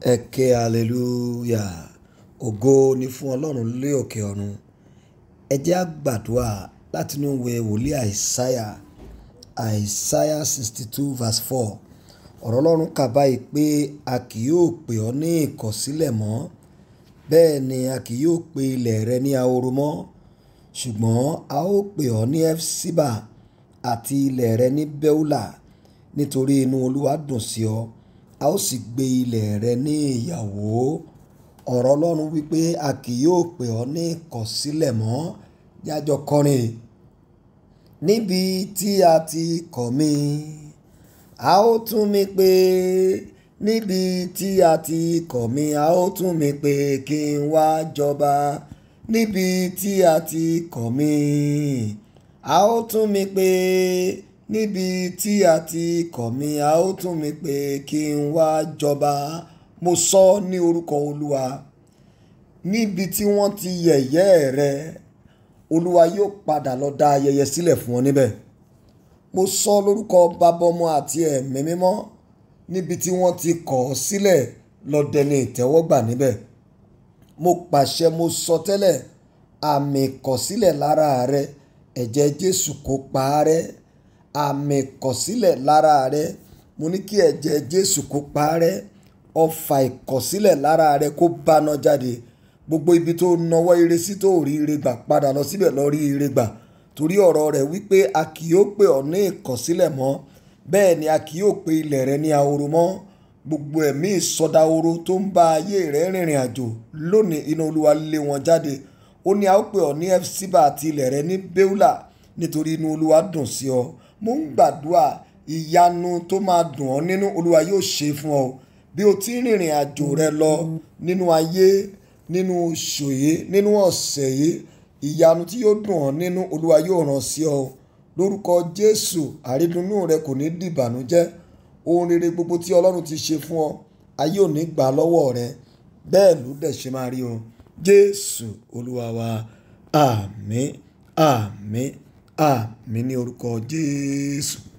ẹ ké hallelujah ògo ni fún ọlọ́run lé òkè ọ̀run ẹ jẹ́ á gbàdúrà látinú ìwé wòlíì àìsáyà àìsáyà sixty two verse four ọ̀rọ̀ ọlọ́run kà báyìí pé a kì yóò pè ọ́ ní ìkọ̀sílẹ̀ mọ́ bẹ́ẹ̀ ni a kì yóò pe ilẹ̀ rẹ ní ahoro mọ́ ṣùgbọ́n a ó pè ọ́ ní efsiba àti ilẹ̀ rẹ ní beula nítorí inú olúwa dùn sí ọ a ó sì gbé ilẹ̀ rẹ ní ìyàwó ọ̀rọ̀ ọlọ́run wípé a kì yóò pè ọ́ ní ìkọ̀sílẹ̀ mọ́ jájọ kọrin níbi tí a ti kọ̀ mí a ó tún mi pè níbi tí a ti kọ̀ mí a ó tún mi pè kí n wá jọba níbi tí a ti kọ̀ mí a ó tún mi pè níbi tí a ti kọ̀ mí a ó tún mi pè kí n wá jọba mo sọ ní orúkọ olúwa níbi tí wọ́n ti yẹ̀yẹ́ rẹ olúwa yóò padà lọ dá ayẹyẹ sílẹ̀ fún ọ níbẹ̀ mo sọ lórúkọ bàbá ọmọ àti ẹ̀mí mímọ́ níbi tí wọ́n ti kọ̀ ọ́ sílẹ̀ lọ dẹni ìtẹ́wọ́gbà níbẹ̀ mo pàṣẹ mo sọ tẹ́lẹ̀ àmì ìkọ̀sílẹ̀ lára rẹ ẹ̀jẹ̀ jésù kó pa á rẹ́ àmì ìkọ̀sílẹ̀ lára rẹ mo ní kí ẹ̀jẹ̀ jésù kó pa á rẹ́ ọfà ìkọ̀sílẹ̀ lára rẹ kó báná jáde gbogbo ibi tó nawọ́ ire sí tó rí ire gbà padà lọ síbẹ̀ lọ rí ire gbà torí ọ̀rọ̀ rẹ̀ wípé a kì yóò pè ọ́ ní ìkọ̀sílẹ̀ mọ́ bẹ́ẹ̀ ni a kì yóò pe ilẹ̀ rẹ ní ahoro mọ́ gbogbo ẹ̀mí ìsọdahoro tó ń bá ayé rẹ rìnrìn àjò lónìí iná olúwa lé wọn jáde ó ní a ó pè ọ́ ní efsiba àti ilẹ̀ rẹ ní beula nítorí inú olúwa dùn sí ọ mo ń gbàdúrà ìyanu tó máa dùn ọ́ nínú olúwa yóò ṣe fún ọ bí o ti rìnrìn àjò rẹ lọ nínú ayé nínú oṣù yìí nínú ọ̀sẹ̀ yìí ìyanu tí yóò dùn ọ́ nínú olúwa yóò ràn sí ọ lórúkọ jésù àrídùnnú rẹ kò ní dìbànújẹ́ ohun rere gbogbo tí ọlọ́run ti ṣe fún ọ ayé ò ní gbà lọ́wọ́ rẹ bẹ́ẹ̀ ló dẹ̀ ṣe máa rí o jésù olúwa wa àmín àmín àmín ní orúkọ jésù.